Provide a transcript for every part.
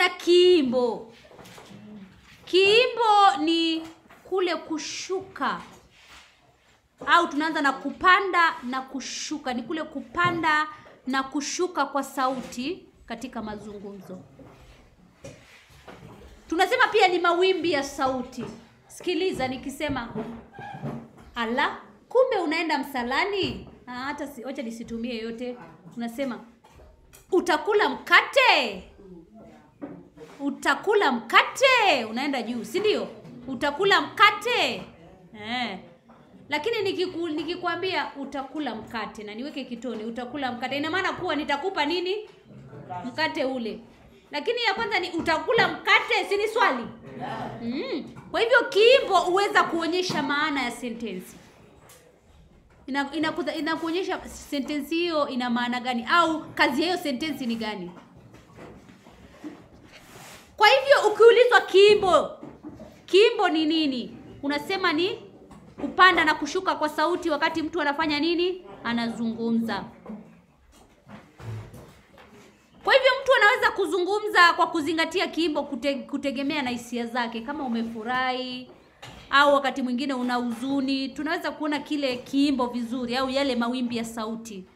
kuna kiimbo kiimbo ni kule kushuka au tunaanza na kupanda na kushuka ni kule kupanda na kushuka kwa sauti katika mazungumzo tunasema pia ni mawimbi ya sauti sikiliza nikisema ala kumbe unaenda msalani Ah, hata si, wacha nisitumie yote unasema utakula mkate utakula mkate unaenda juu si ndio utakula mkate eh. lakini nikiku, nikikwambia utakula mkate na niweke kitoni utakula mkate ina maana kuwa nitakupa nini mkate ule lakini ya kwanza ni utakula mkate si ni swali mm. kwa hivyo kiimbo huweza kuonyesha maana ya sentensi ina, ina, inakuonyesha sentensi hiyo ina maana gani au kazi ya hiyo sentensi ni gani kwa hivyo ukiulizwa kiimbo kiimbo ni nini unasema ni kupanda na kushuka kwa sauti wakati mtu anafanya nini anazungumza kwa hivyo mtu anaweza kuzungumza kwa kuzingatia kiimbo kute, kutegemea na hisia zake kama umefurahi au wakati mwingine una huzuni tunaweza kuona kile kiimbo vizuri au yale mawimbi ya sauti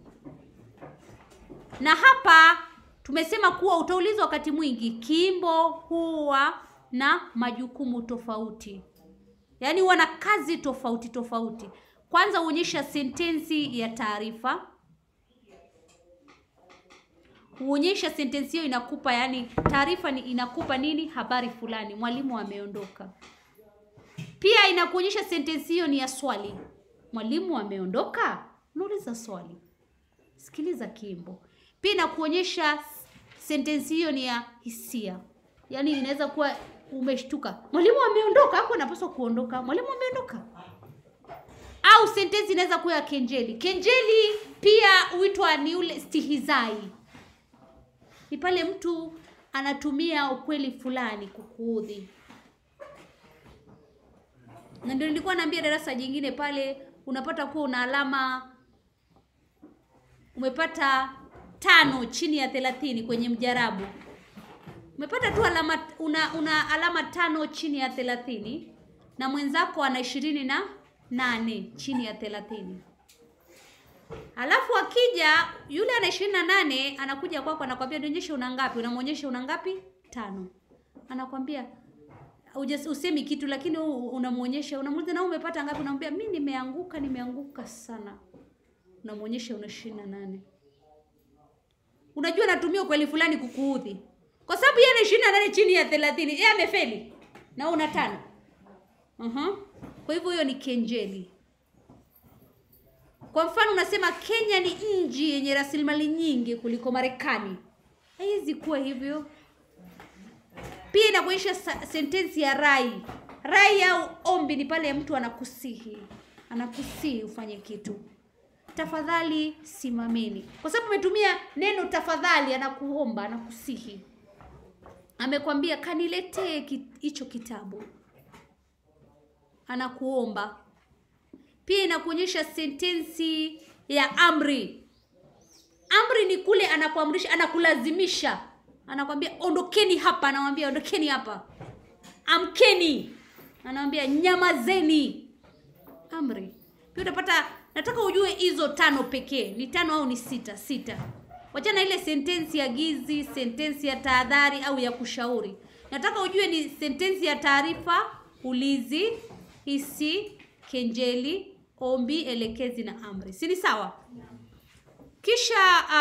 na hapa tumesema kuwa utaulizwa wakati mwingi kiimbo huwa na majukumu tofauti yaani huwa na kazi tofauti tofauti kwanza huonyesha sentensi ya taarifa huonyesha sentensi hiyo inakupa yani taarifa ni inakupa nini habari fulani mwalimu ameondoka pia inakuonyesha sentensi hiyo ni ya swali mwalimu ameondoka unauliza swali sikiliza kimbo pia inakuonyesha sentensi hiyo ni ya hisia yaani inaweza kuwa umeshtuka mwalimu ameondoka hapo anapaswa kuondoka mwalimu ameondoka au sentensi inaweza kuwa ya kenjeli kenjeli pia huitwa ni ule stihizai ni pale mtu anatumia ukweli fulani kukuudhi na ndio nilikuwa naambia darasa jingine pale unapata kuwa una alama umepata tano chini ya thelathini kwenye mjarabu umepata tu alama una, una alama tano chini ya thelathini na mwenzako ana ishirini na nane chini ya thelathini alafu akija yule ana ishirini na nane anakuja kwako anakwambia nionyeshe una ngapi unamwonyesha una ngapi tano anakwambia Ujas, usemi kitu lakini unamwonyesha unamuuliza na umepata ngapi unamwambia mi nimeanguka nimeanguka sana unamwonyesha una ishirini na nane unajua natumia ukweli fulani kukuudhi kwa sababu yeye ana ishirini na nane chini ya thelathini yeye amefeli na una tano uh-huh. kwa hivyo hiyo ni kenjeli kwa mfano unasema kenya ni nchi yenye rasilimali nyingi kuliko marekani haiwezi kuwa hivyo pia inakuonyesha sentensi ya rai rai au ombi ni pale mtu anakusihi anakusihi ufanye kitu tafadhali simameni kwa sababu umetumia neno tafadhali anakuomba anakusihi amekwambia kaniletee hicho kitabu anakuomba pia inakuonyesha sentensi ya amri amri ni kule anakuamrisha anakulazimisha anakwambia ondokeni hapa anamwambia ondokeni hapa amkeni anamwambia nyamazeni amri pia utapata nataka ujue hizo tano pekee ni tano au ni sita sita wachana ile sentensi ya gizi sentensi ya tahadhari au ya kushauri nataka ujue ni sentensi ya taarifa ulizi hisi kenjeli ombi elekezi na amri si ni sawa kisha uh,